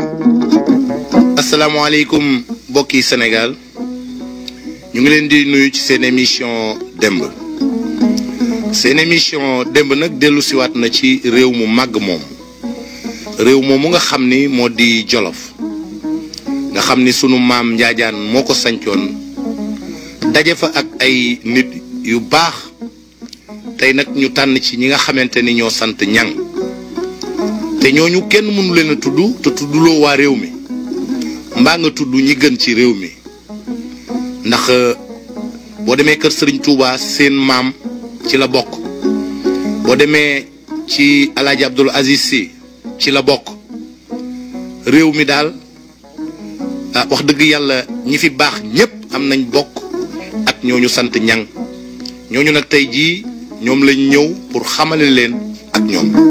asalaamaaleykum mbokki Sénégal ñu ngi leen di nuyu ci seen émission démb seen émission démb nag dellu siwaat na ci réew mu màgg moom réew moomu nga xam ni moo di Jolof nga xam ni sunu maam Njaajaan moo ko sancoon daje fa ak ay nit yu baax tey nag ñu tànn ci ñi nga xamante ni ñoo sant ñang te ñooñu kenn mënu leen a tudd te tudduloo waa réew mi mbaa nga tudd ñi gën ci réew mi ndax boo demee kër Serigne Touba seen maam ci la bokk boo demee ci El Hadj Abdoul Aziz Sy ci la bokk réew mi daal ah wax dëgg yàlla ñi fi baax ñépp am nañ bokk ak ñooñu sant ñang ñooñu nag tey jii ñoom lañ ñëw pour xamale leen ak ñoom.